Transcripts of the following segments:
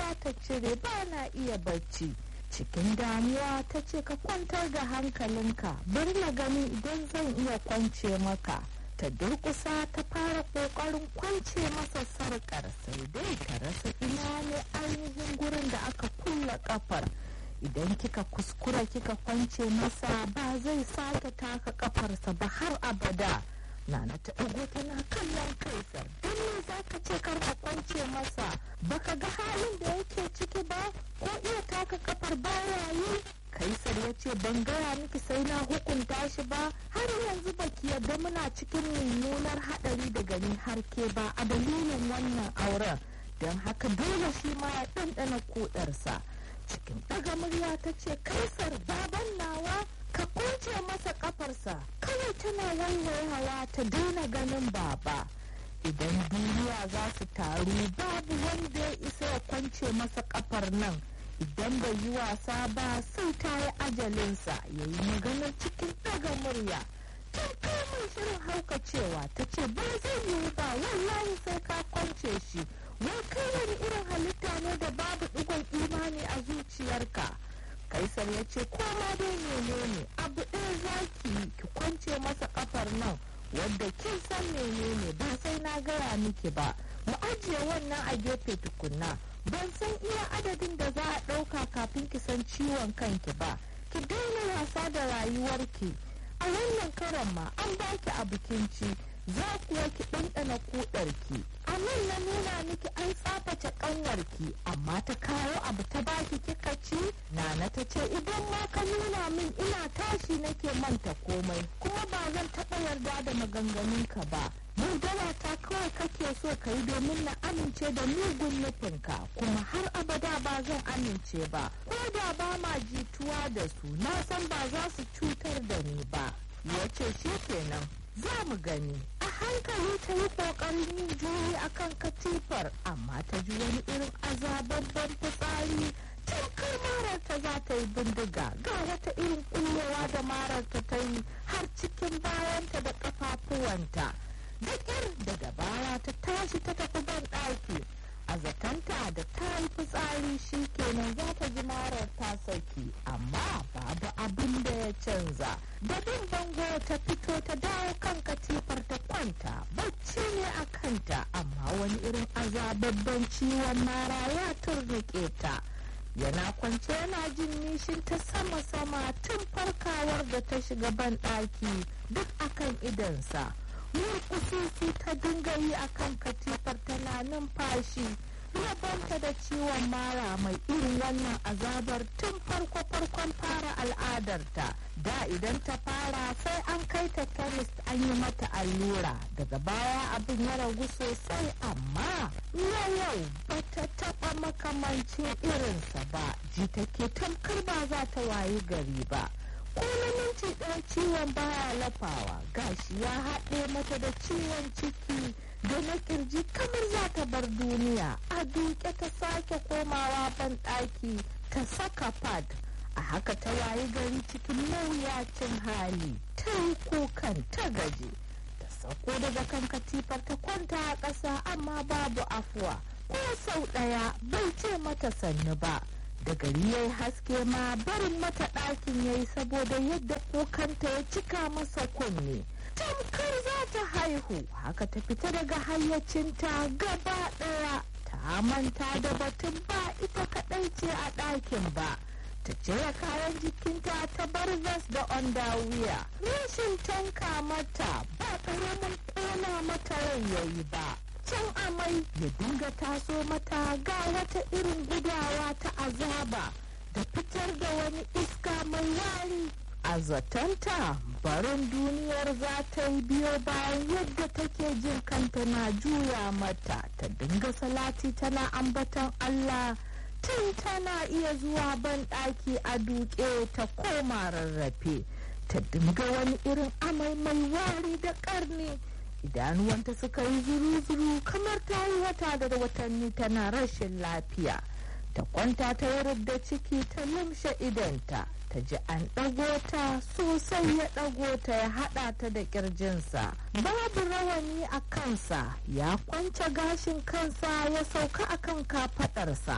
za ta cire ba na iya bacci cikin damuwa ta ce ka kwantar da hankalinka bari na gani idan zan iya kwance maka ta durkusa ta fara kokarin kwance masa sarkar sai dai ta rasa ina ne ainihin gurin da aka kulla kafar idan kika kuskura kika kwance masa ba zai sake taka kafarsa ba har abada nana ta ɗago tana kallon kaisar don me za ka ce kar ka kwance masa baka ga halin da yake ciki ba ko iya taka kafar baya yi kaisar ya ce ban gaya miki sai na hukunta shi ba har yanzu baki yadda muna cikin mummunar haɗari da gani har ke ba a dalilin wannan auren don haka dole shi ma ya ɗanɗana kuɗarsa cikin ɗaga murya ta ce kaisar baban nawa ka kunce masa kafarsa kawai tana waiwayawa ta daina ganin baba idan duniya za su taru babu wanda ya isa ya kwance masa kafar nan idan bai yi wasa ba sai ta yi ajalinsa ya yi maganar cikin ɗaga murya tun kamun shirin haukacewa ta ce ba zai yiwu ba wallahi sai ka kwance shi wai kai wani irin halitta ne da babu ɗigon imani a zuciyarka kaisar ya ce koma dai menene abu ɗaya zaki ki kwance masa kafar nan wadda kin san menene ba sai na gaya miki ba mu ajiye wannan a gefe tukunna ban san iya adadin da za a ɗauka kafin ki san ciwon kanki ba ki daina wasa da rayuwarki a wannan karan ma an baki a bikinci za kuwa ki ɗanɗana kuɗarki a nan na nuna miki an tsaface ƙanwarki amma ta kawo abu ta baki kika ci nana ta ce idan ma ka nuna min ina tashi nake manta komai kuma ba zan taɓa yarda da maganganunka ba yaudara ta kawai kake so ka yi domin na amince da mugun nufinka kuma har abada ba zan amince ba ko da ba ma jituwa da su na san ba za su cutar da ni ba ya ce shi kenan za mu gani a hankali ta yi kokarin yin juyi akan katifar amma ta ji wani irin azababban fitsari tamkar mararta za ta yi bindiga ga wata irin kullewa da mararta ta yi har cikin bayanta da kafafuwanta da ƙyar da dabara ta tashi ta tafi ban ɗaki a zakanta da ta yi fitsari shi kenan za ta ji marar ta saki amma babu abin da ya canza da bin bango ta fito ta dawo kan katifar ta kwanta bacci ne a kanta amma wani irin azababban ciwon mara ya turnike ta yana kwance yana jin nishin ta sama-sama tun farkawar da ta shiga ban ɗaki duk akan idansa murkususu ta dinga yi akan katifar tana numfashi rabanta da ciwon mara mai irin wannan azabar tun farko-farkon fara al'adarta da idan ta fara sai an kai ta chemist an yi mata allura daga baya abin ya ragu sosai amma na yau bata taba makamancin irinsa ba ji take tamkar ba za ta wayi gari ba ko na minti ɗaya ciwon baya lafawa gashi ya haɗe mata da ciwon ciki da na kirji kamar za ta bar duniya a duke ta sake komawa ban ɗaki ta saka pad a haka ta wayi gari cikin mawuyacin hali ta yi kukan ta gaji ta sauko daga kan katifar ta kwanta a ƙasa amma babu afuwa ko sau ɗaya bai ce mata sannu ba da gari ya yi haske ma barin mata ɗakin ya yi saboda yadda kukanta ya cika masa kunne tamkar za ta haihu haka ta fita daga hayyacinta gaba ɗaya ta manta da batun ba ita kaɗai ce a ɗakin ba ta cire kayan jikinta ta bar vest da underwear rashin tanka mata ba ƙaramin ƙona mata rai yayi ba can amai ya dinga taso mata ga wata irin gudawa ta azaba da fitar da wani iska mai wari a zatanta barin duniyar za ta yi biyo bayan yadda take jin kanta na juya mata ta dinga salati tana ambatan Allah tun tana iya zuwa ban ɗaki a duke ta koma rarrafe ta dinga wani irin amai mai wari da ƙarni idanuwanta suka yi zuru-zuru kamar ta yi wata da watanni tana rashin lafiya ta kwanta ta wurin da ciki ta lumshe idanta ta ji an ɗago ta sosai ya ɗago ta ya haɗa ta da ƙirjinsa babu rawani a kansa ya kwance gashin kansa ya sauka akan kafaɗarsa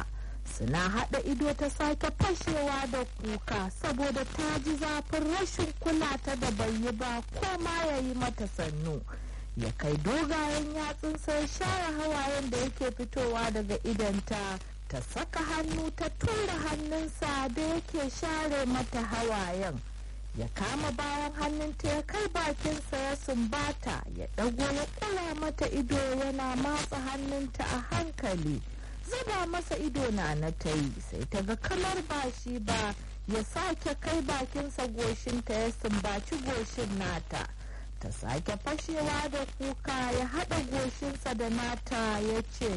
suna haɗa ido ta sake fashewa da kuka saboda ta ji zafin rashin kula ta da bai yi ba ko ma ya yi mata sannu ya kai dogayen yatsunsa ya share hawayen da yake fitowa daga idanta ta saka hannu ta tura hannunsa da yake share mata hawayen ya kama bayan hannunta ya kai bakinsa ya sumbata ya ɗago ya ƙura mata ido yana matsa hannunta a hankali zuba masa ido na na ta yi sai ta ga kamar ba shi ba ya sake kai bakinsa goshinta ya sumbaci goshin nata ta sake fashewa da kuka ya haɗa goshinsa da nata ya ce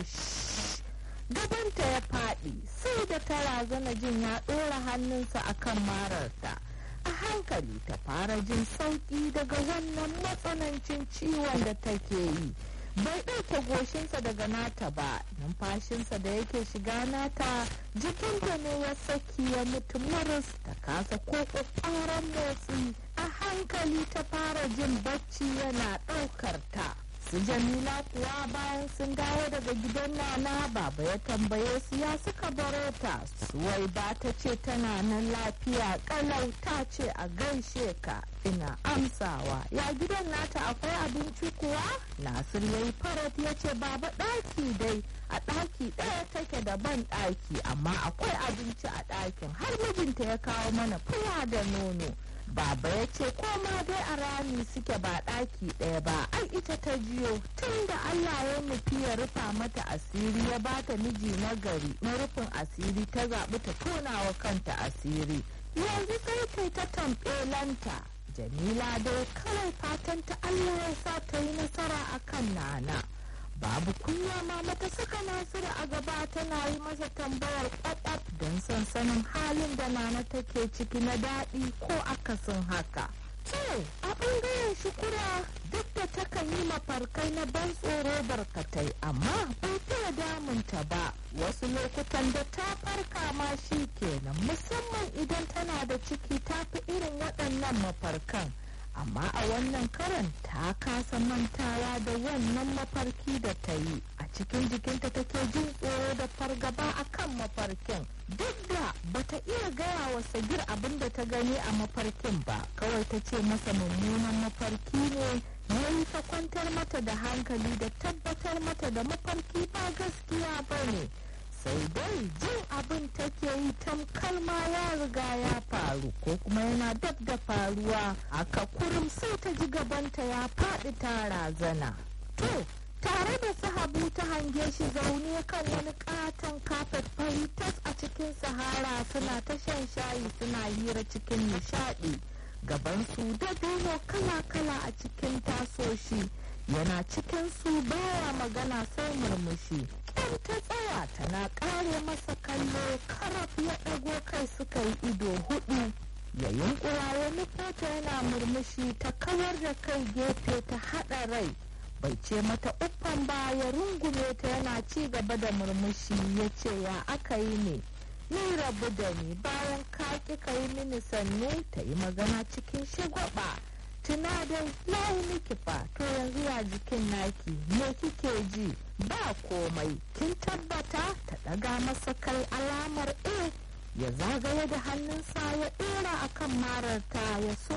gabanta ya faɗi sai da ta razana jin ya ɗora hannunsa akan mararta a hankali ta fara jin sauƙi daga wannan matsanancin ciwon da take yi bai ɗauke goshinsa daga nata ba numfashinsa da yake shiga nata jikinta ne ya saki ya mutu maras ta kasa ko ƙwaƙwaran motsi a hankali ta fara jin bacci yana ɗaukar ta su jamila kuwa bayan sun dawo daga gidan nana baba ya tambaye su ya suka baro ta suwai ba ta ce tana nan lafiya kalau ta ce a gaishe ka ina amsawa ya gidan nata akwai abinci kuwa nasir ya yi farat ya ce baba ɗaki dai a ɗaki ɗaya take da ban ɗaki amma akwai abinci a ɗakin har mijinta ya kawo mana fura da nono Baba ya ce koma dai a rami suke ba ɗaki ɗaya ba ai ita ta jiyo tun da Allah ya nufi ya rufa mata asiri ya bata miji na gari na rufin asiri ta zaɓi ta tonawa kanta asiri yanzu sai kai ta tamɓelanta Jamila dai kawai fatan ta Allah ya sa ta yi nasara a kan nana. babu kunya ma mata saka nasiru a gaba tana yi masa tambayar kwakwaf don sansanin halin da nana take ciki na daɗi ko akasin haka to a ɓangaren shukura duk da takan yi mafarkai na ban tsoro barkatai amma bai fiye damunta ba wasu lokutan da ta farka ma shi kenan musamman idan tana da ciki ta fi irin waɗannan mafarkan amma a wannan karan ta kasa mantawa da wannan mafarki da ta yi a cikin jikinta take jin tsoro da fargaba a kan mafarkin duk da bata iya gaya wa sagir abin da ta gani a mafarkin ba kawai ta ce masa mummunan mafarki ne ya yi ta kwantar mata da hankali da tabbatar mata da mafarki ba gaskiya ba ne sai dai jin abin take yi tamkar ma ya riga ya faru ko kuma yana dab da faruwa aka kurum sai ta ji gabanta ya faɗi ta razana to tare da sahabu ta hange shi zaune kan wani katon kafet fari tas a cikin sahara suna ta shan shayi suna hira cikin nishaɗi gabansu da dono kala-kala a cikin tasoshi yana cikin su baya magana sai murmushi ƙyan ta tsaya tana ƙare masa kallo karaf ya ɗago kai suka yi ido hudu ya yunkura ya nufo yana murmushi ta kawar da kai gefe ta haɗa rai bai ce mata uffan ba ya rungume ta yana ci gaba da murmushi ya ce ya aka yi ne ni rabu da ni bayan ka ƙi ka yi mini sannu ta yi magana cikin shagwaba tuna dai layi miki fa to yanzu ya jikin naki me kike ji ba komai kin tabbata ta ɗaga masa kai alamar e ya zagaye da hannunsa ya ɗora akan mararta ya